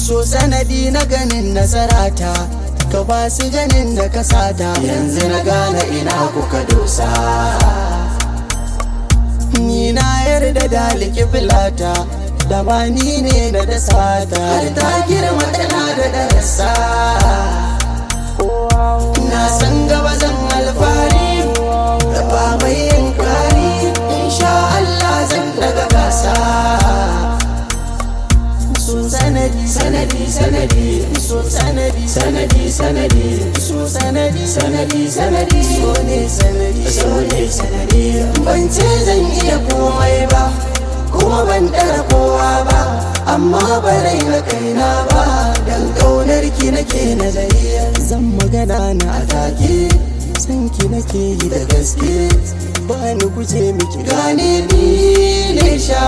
so sanadi na ganin nasarata ka ba su ganin da ka sata yanzu na gane ina kuka dosa ni na yarda da likifilata da ba ni ne na da sata har ta girma tana da darasa na san gaba zan alfari da ba mai yin kari insha Allah zan daga gasa so sanadi sanadi sanadi so sanadi sanadi sanadi so sanadi sanadi sanadi so ne sanadi so ne sanadi ban ce zan iya komai ba kuma ban dara kowa ba amma ba rai na kaina ba dan kaunar ki nake nazari zan magana na atake san ki nake yi da gaske ba ni guje miki gane ni ne sha